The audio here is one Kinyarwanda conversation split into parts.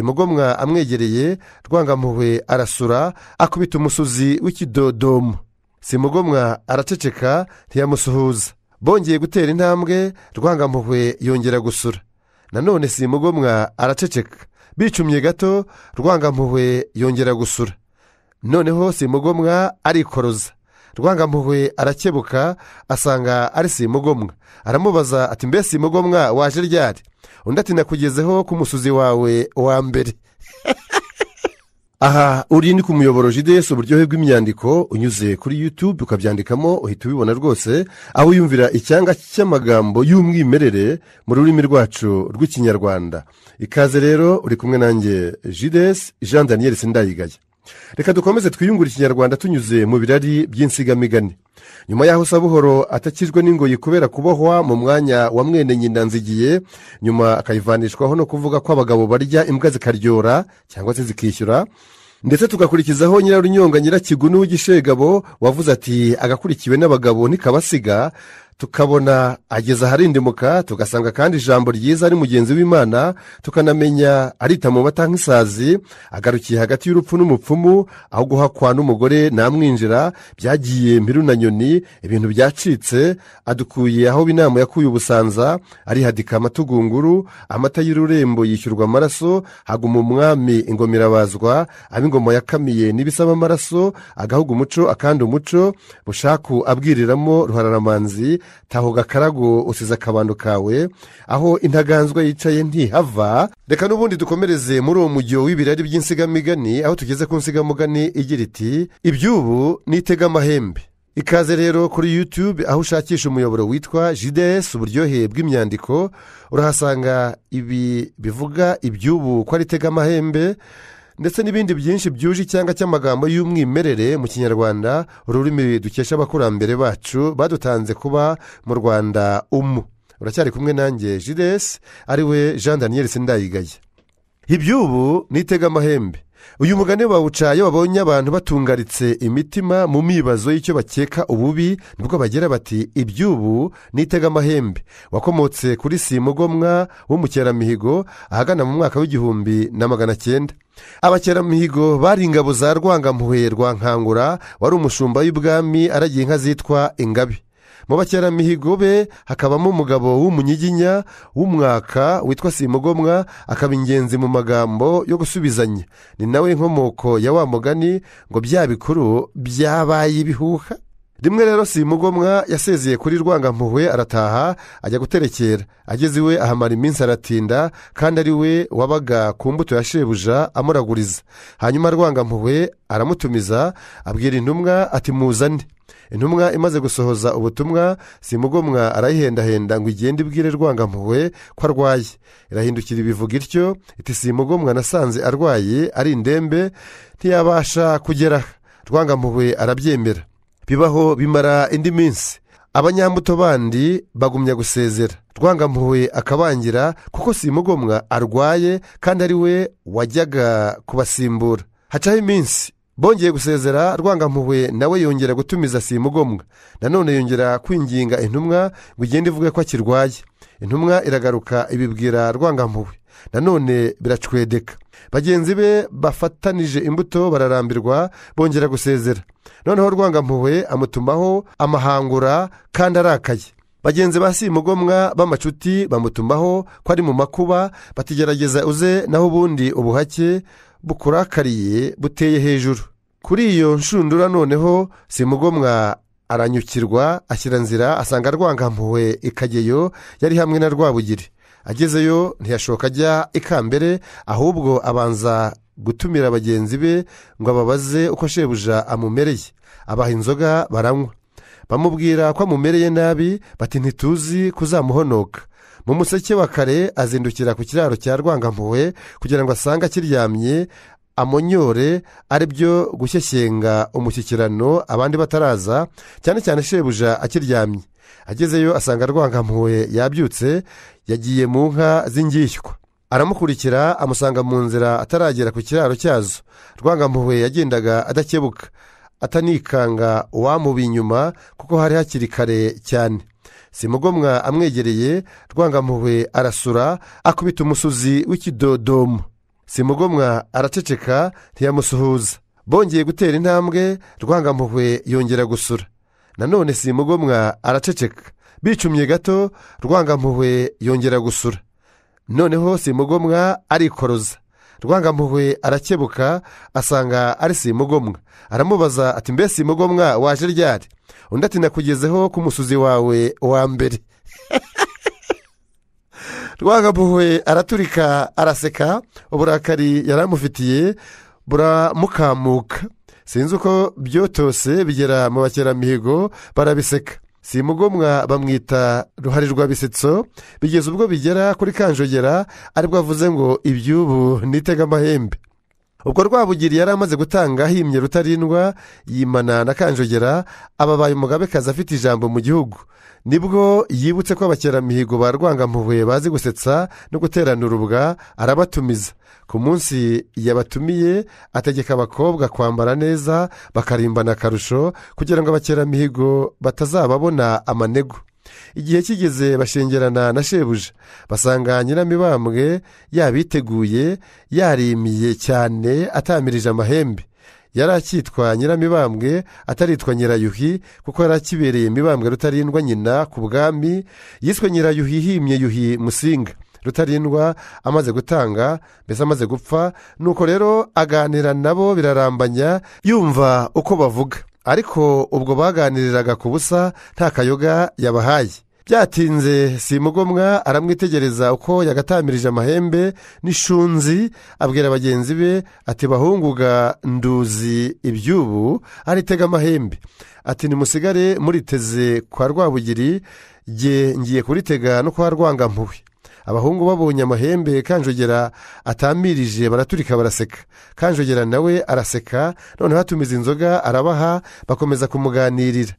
simugomwa amwegereye rwangampuhwe arasura akubita umusuzi w'ikidodomo simugomwa araceceka ntiyamusuhuza bongeye gutera intambwe rwangampuhwe yongera gusura nanone simugomwa araceceka bicumye gato rwangampuhwe yongera gusura noneho simugomwa arikoroza rwangampuhwe arakebuka asanga ari simugomwa aramubaza ati mbe simugomwa waje ryari undi ati nakugezeho ku musuzi wawe wa mbere aha uri ni ku muyoboro jidesi uburyohe bw'imyandiko unyuze kuri yutube ukabyandikamo uhita ubibona rwose aho wiyumvira icyanga cy'amagambo y'umwimerere mu rurimi rwacu rw'ikinyarwanda ikaze rero uri kumwe nanjye jidesi jean daniel sindayigaya reka dukomeze twiyungure ikinyarwanda tunyuze mu birari by'insigamigani nyuma y'aho sabuhoro atakijwe n'ingoyi kubera kubohwa mu mwanya wa mwene nyina nzigiye nyuma akayivanishwaho no kuvuga ko abagabo barya imbwa zikaryora cyangwa se zikishyura ndetse tugakurikizaho nyirarunyonga nyirakigunu w'igishegabo wavuze ati agakurikiwe n'abagabo ntikabasiga tukabona ageze aharindimuka tugasanga kandi ijambo ryiza ari mugenzi w'imana tukanamenya arita mu mata nk'isazi agarukiye hagati y'urupfu n'umupfumu aho guhakwa n'umugore namwinjira byagiye mbiru na nyoni ibintu byacitse adukuye aho inama yakuye ubusanza arihadika amatugunguru amata y'ururembo yishyurwa amaraso haguma umwami ingoma irabazwa ab'ingoma yakamiye n'ibisaba amaraso agahuga umuco akandi umuco bushaku abwiriramo ruhararamanzi taho gakarago usize akabando kawe aho intaganzwa yicaye ntihava reka n'ubundi dukomereze muri uwo mujyo w'ibirari by'insigamigani aho tugeze ku nsigamugani igira iti iby'ubu nitega amahembe ikaze rero kuri yutube aho ushakisha umuyoboro witwa jidesi uburyohe bw'imyandiko urahasanga ibi bivuga iby'ubu ko ari itega amahembe ndetse n'ibindi byinshi byuje icyanga cy'amagambo y'umwimerere mu kinyarwanda ururimi dukesha abakurambere bacu badutanze kuba mu rwanda umu uracyari kumwe nanjye jidesi ariwe jean daniel sindayigaya iby'ubu nitega amahembe uyu mugani bawuca iyo babonye abantu batungaritse imitima mu mibazo y'icyo bakeka ububi nibwo bagira bati iby'ubu nitega amahembe wakomotse kuri simugomwa w'umukeramihigo ahagana mu mwaka w'igihumbi na magana cyenda abakeramihigo bari ingabo za rwangampuhwe rwa nkangura wari umushumba w'ibwami aragiye inka zitwa ingabi mu bakeramihigo be hakabamo umugabo w'umunyiginya w'umwaka witwa simugomwa akaba ingenzi mu magambo yo gusubizanya ni nawe inkomoko ya wa mugani ngo bya bikuru byabaye ibihuha rimwe rero simugomwa yasezeye kuri rwangampuhwe arataha ajya guterekera ageze iwe ahamara iminsi aratinda kandi ari we wabaga ku mbuto ya shebuja amuraguriza hanyuma rwangampuhwe aramutumiza abwira intumwa ati muzane intumwa imaze gusohoza ubutumwa simugomwa arayihendahenda ngo igende ibwire rwangampuhwe ko arwaye irahindukira ibivuga ityo iti simugomwa nasanze arwaye ari indembe ntiyabasha kugera rwangampuhwe arabyemera bibaho bimara indi minsi abanyambuto bandi bagumya gusezera rwangampuhwe akabangira kuko simugomwa arwaye kandi ari we wajyaga kubasimbura hacaho iminsi bongeye gusezera rwangampuhwe nawe yongera gutumiza simugomwa nanone yongera kwinginga intumwa ngo igende ivuge ko akirwaye intumwa iragaruka ibibwira rwangampuhwe nanone biracwedeka bagenzi be bafatanije imbuto bararambirwa bongera gusezera noneho rwangampuhwe amutumaho amahangura kandi arakaye bagenzi ba simugomwa b'amacuti bamutumaho ko ari mu makuba batigerageza uze naho ubundi ubuhake bukurakariye buteye hejuru kuri iyo nshundura noneho simugomwa aranyukirwa ashyira nzira asanga rwangampuhwe ikageyo yari hamwe na rwabugiri agezeyo ntiyashoka ajya ikambere ahubwo abanza gutumira bagenzi be ngo ababaze uko shebuja amumereye abaha inzoga baranywa bamubwira ko amumereye nabi bati ntituzi kuzamuhonoka mu museke wa kare azindukira ku kiraro cya rwangampuhwe kugira ngo asange akiryamye amonyore ari byo gushyeshyenga umushyikirano abandi bataraza cyane cyane shebuja akiryamye agezeyo asanga rwangampuhwe yabyutse yagiye mu nka z'ingishywa aramukurikira amusanga mu nzira ataragera ku kiraro cyazo rwangampuhwe yagendaga adakebuka atanikanga uwamubi inyuma kuko hari hakiri kare cyane simugomwa amwegereye rwangampuhwe arasura akubita umusuzi w'ikidodomo simugomwa araceceka ntiyamusuhuza bongeye gutera intambwe rwangampuhwe yongera gusura nanone simugomwa araceceka bicumye gato rwangampuhwe yongera gusura noneho simugomwa arikoroza rwangampuhwe arakebuka asanga ari simugomwa aramubaza ati mbe simugomwa waje ryari undi ati nakugezeho ku musuzi wawe wa mbere rwangampuhwe araturika araseka uburakari yaramufitiye buramukamuka sinzi uko byotose bigera mu bakeramihigo barabiseka simugomwa bamwita ruhari rwa bisetso bigeze ubwo bigera kuri kanjogera aribwo avuze ngo iby'ubu nitega amahembe ubwo rwabugiri yari amaze gutanga ahimye rutarindwa yimana na kanjogera ababaye umugabekazi afite ijambo mu gihugu nibwo yibutse ko abakeramihigo ba rwangampuhwe bazi gusetsa no guterana urubwa arabatumiza ku munsi yabatumiye ategeka abakobwa kwambara neza bakarimbana akarusho kugira ngo abakeramihigo batazababona amanegu igihe kigeze bashengerana na shebuja basanga nyiramibambwe yabiteguye yarimiye cyane atamirije amahembe yari akitwa nyiramibambwe ataritwa nyirayuhi kuko yari akibereye imibambwe rutarindwa nyina ku bwami yiswe nyirayuhi ihimye yuhi musinga rutarindwa amaze gutanga mbese amaze gupfa nuko rero aganira nabo birarambanya yumva uko bavuga ariko ubwo baganiriraga ku busa nta kayoga yabahaye byatinze simugomwa aramwitegereza uko yagatamirije amahembe n'ishunzi abwira bagenzi be ati bahunguga nduzi iby'ubu aritega amahembe ati nimusigare muriteze kwa rwabugiri nge ngiye kuritega no kwa rwangampuhwe abahungu babonye amahembe kanjogera atamirije baraturika baraseka kanjogera nawe araseka noneho atumiza inzoga arabaha bakomeza kumuganirira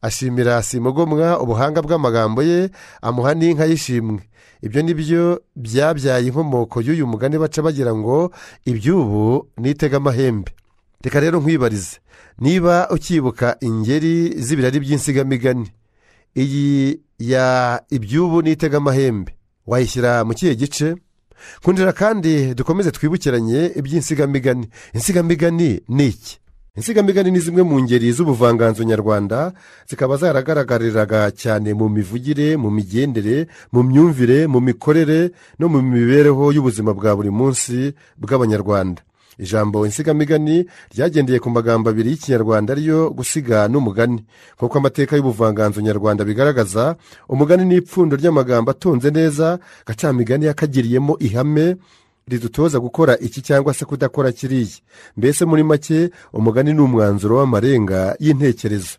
ashimira simugomwa ubuhanga bw'amagambo ye amuha n'inka y'ishimwe ibyo ni byo byabyaye inkomoko y'uyu mugani baca bagira ngo iby'ubu nitega amahembe reka rero nkwibarize niba ukibuka ingeri z'ibirari by'insigamigani iyi ya iby'ubu nitega amahembe wayishyira mu kihe gice nkundira kandi dukomeze twibukiranye iby'insigamigani insigamigani ni iki insigamigani ni zimwe mu ngeri z'ubuvanganzo nyarwanda zikaba zaragaragariraga cyane mu mivugire mu migendere mu myumvire mu mikorere no mu mibereho y'ubuzima bwa buri munsi bw'abanyarwanda ijambo insigamigani ryagendeye ku magambo abiri y'ikinyarwanda ariyo gusiga n'umugani nk'uko amateka y'ubuvanganzo nyarwanda bigaragaza umugani ni ipfundo ry'amagambo atunze neza gacamigani yakagiriyemo ihame ridutoza gukora iki cyangwa se kudakora kiriya mbese muri make umugani ni umwanzuro w'amarenga y'intekerezo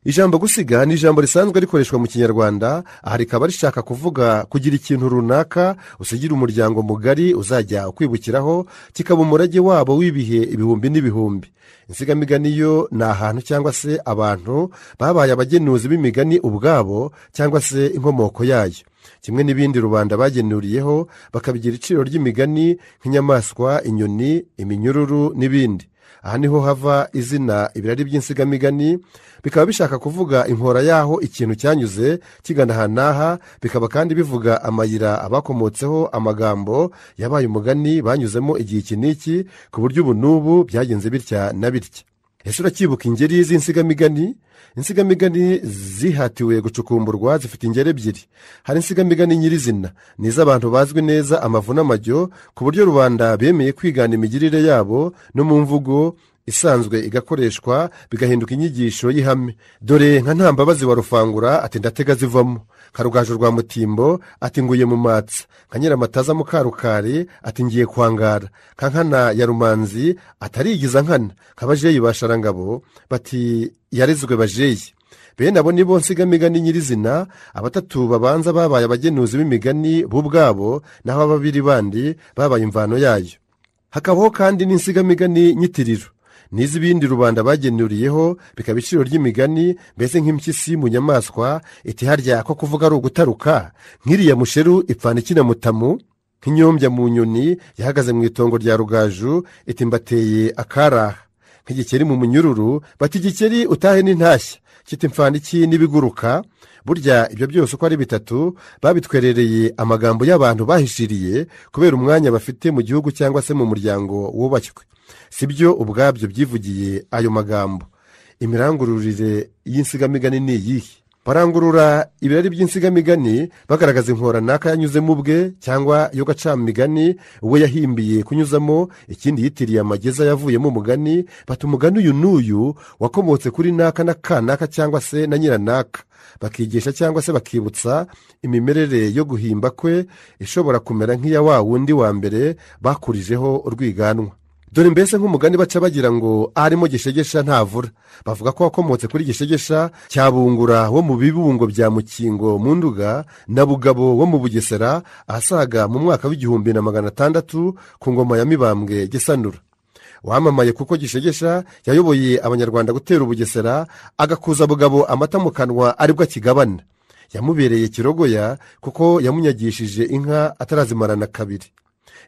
ijambo gusiga ni ijambo risanzwe rikoreshwa mu kinyarwanda aha rikaba rishaka kuvuga kugira ikintu runaka usigira umuryango mugari uzajya ukwibukiraho kikaba umurage wabo w'ibihe ibihumbi n'ibihumbi insigamigani yo ni ahantu cyangwa se abantu babaye abagenuzi b'imigani ubwabo cyangwa se inkomoko yayo kimwe n'ibindi rubanda bagenuriyeho bakabigira iciro ry'imigani nk'inyamaswa inyoni iminyururu n'ibindi aha niho hava izina ibirari by'insigamigani bikaba bishaka kuvuga inkora y'aho ikintu cyanyuze kigana aha n'aha bikaba kandi bivuga amayira abakomotseho amagambo yabaye umugani banyuzemo igihe iki n'iki ku buryo ubu n'ubu byagenze bitya na bitya ese uracyibuka ingeri z'insigamigani insigamigani zihatiwe gucukumburwa zifite ingeri ebyiri hari insigamigani nyirizina ni iz'abantu bazwi neza amavu n'amajyo ku buryo rubanda bemeye kwigana imigirire yabo no mu mvugo isanzwe igakoreshwa bigahinduka inyigisho y'ihame dore nka ntambabazi wa rufangura ati ndatega zivamo karugaju rwa mutimbo ati nguye mu matsa nka nyiramataza mukarukari ati ngiye kwangara ka nkana ya rumanzi atarigiza nkana kabajeyi basharangabo bati yarezwe bajeyi bene abo nibo nsigamigani nyirizina abatatu babanza babaye abagenuzi b'imigani bo ubwabo naho ababiri bandi babaye imvano yayo hakabaho kandi n'insigamigani nyitiriro n'iz'ibindi rubanda bagenuriyeho bikaba iciro ry'imigani mbese nk'impyisi mu nyamaswa iti harya ko kuvuga ari ugutaruka nk'iriya musheru ipfana ikinamutamu nk'inyombya mu nyoni yahagaze mu itongo rya rugaju iti mbateye akaraha nk'igikeri mu munyururu bati igikeri utahe n'intashya cyita imfandiki n'ibiguruka burya ibyo byose uko ari bitatu babitwerereye amagambo y'abantu bahishiriye kubera umwanya bafite mu gihugu cyangwa se mu muryango wubashywe si byo ubwabyo byivugiye ayo magambo imirangururire y'insigamigani ni iyihe barangurura ibirari by'insigamigani bagaragaza inkoranaka yanyuzemo ubwe cyangwa y'agacamigani we yahimbiye kunyuzamo ikindi yitiriye amageza yavuyemo umugani bata umugani uyu n'uyu wakomotse kuri naka na kanaka cyangwa se na nyiranaka bakigisha cyangwa se bakibutsa imimerere yo guhimba kwe ishobora kumera nk'iya wa wundi wa mbere bakurijeho urwiganwa dore mbese nk'umugani baca bagira ngo arimo gishegesha ntavura bavuga ko wakomotse kuri gishegesha cya bungura wo mu bibungo bya mukingo mu nduga na bugabo wo mu bugesera ahasaga mu mwaka w'igihumbi na magana atandatu ku ngoma ya mibambwe gisanura wamamaye kuko gishegesha yayoboye abanyarwanda gutera ubugesera agakuza bugabo amata mu kanwa aribwo akigabana yamubereye kirogoya kuko yamunyagishije inka atarazimarana kabiri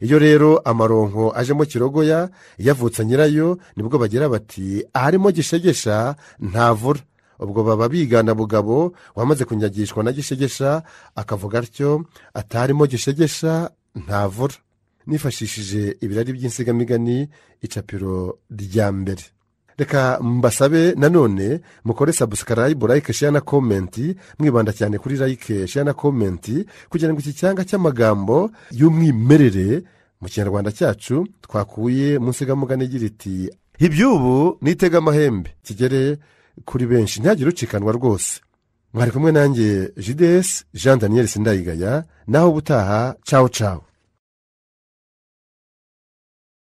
iyo rero amaronko ajemo kirogoya yavutse nyirayo nibwo bagira bati aharimo gishegesha ntavura ubwo baba bigana bugabo wamaze kunyagishwa na gishegesha akavuga atyo atarimo gishegesha ntavura nifashishije ibirari by'insigamigani icapiro rya mbere reka mbasabe nanone mukore sabusikarayibu layike sheya na komenti mwibanda cyane kuri layike sheya na komenti kugira ngo iki cyanga cy'amagambo y'umwimerere mu kinyarwanda cyacu twakuye mu nsigamugani igira iti iby'ubu nitega amahembe kigere kuri benshi ntihagire ucikanwa rwose mwari kumwe nanjye jidesi jean daniel sindayigaya naho ubutaha cawo cawo